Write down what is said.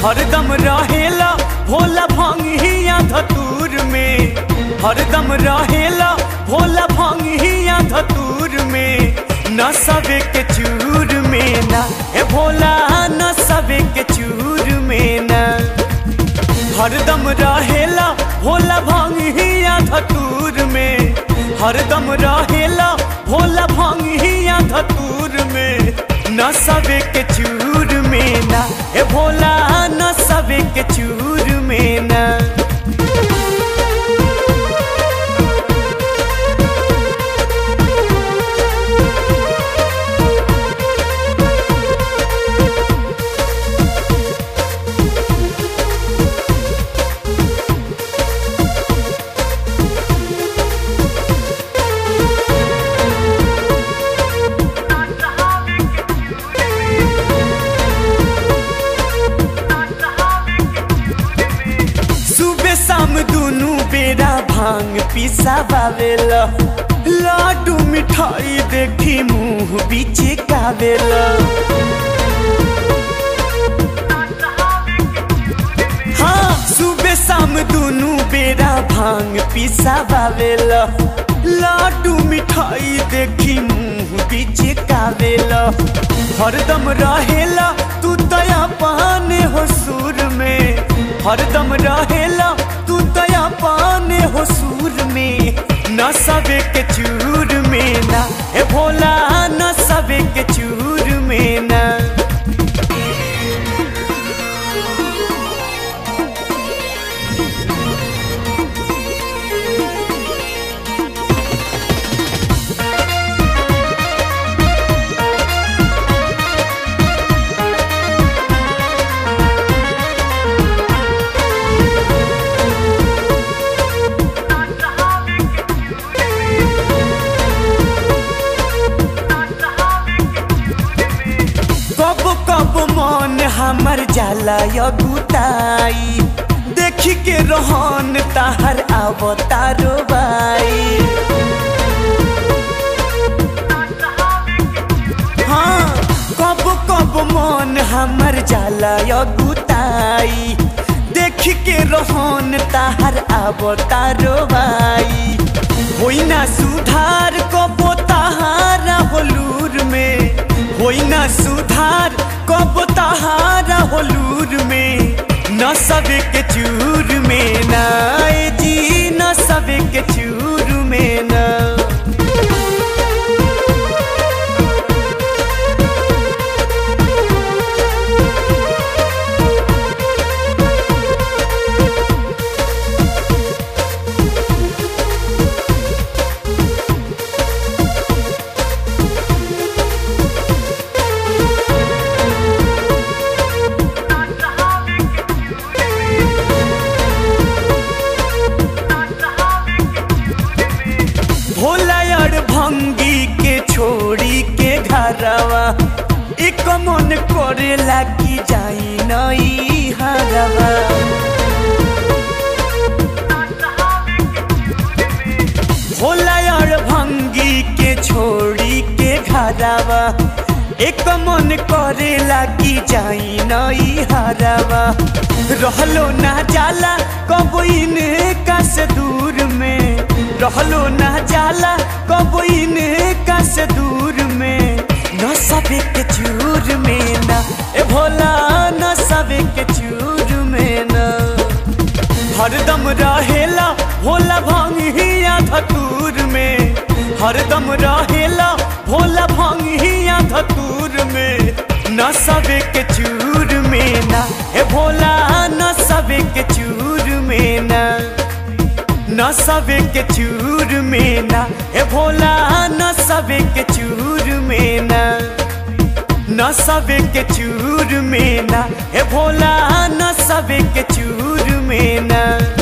हरदम रहेला भोला भंगिया धतूर में हरदम रहेला भोला भंगिया धतूर में न सबे के चूर में ना ए भोला न सबे के चूर में ना हरदम रहेला भोला भंगिया धतूर में हरदम रहेला भोला भंगिया धतूर में न सबे के चूर में ना ए भोला न सबे के चूर में ना सुबह शाम दुनू बेरा भांग पिसावेला लाडू मिठाई देखी मुंह बीच कावेला हाँ सुबह शाम दुनू बेरा भांग पिसावेला लाडू मिठाई देखी मुंह बीच कावेला हरदम रहेला तू दया पाने हो सुर में हरदम रहेला तू दया पाने हो सुर में न सबे के चूर में ना ए भोला न सबे के चूर में ना कब कब मन हमर जाला यगुताई देखी के रहन ताहर अवतारो बाई हाँ कब कब मन हमर जाला यगुताई देख के रहन ताहर अवतारो बाई होई ना सुधार कबो ताहारा होलूर में होई ना सुधार कबो ताहारा होलूर में न सबे के चूर में ना ए जी न सबे के चूर में ना भोला यार भंगी के छोड़ी के घरवा एक मन करे लागी जाई नई हरवा भोला यार भंगी के छोड़ी के घरवा एक मन करे लागी जाई नई हरवा रहलो ना जाला कबो इनका से दूर में रहलो ना जाला कबो इनका से दूर में न सबे के चूर में ना ए भोला न सबे के चूर में ना हरदम रहेला भोला भंगिया धतूर में हरदम रहेला भोला भंगिया धतूर में न सबे के चूर में ना ए भोला न सबे के चूर में ना न सबे के चूर में ना ए भोला न सबे के चूर में ना न सबे के चूर में ना ए भोला न सबे के चूर में ना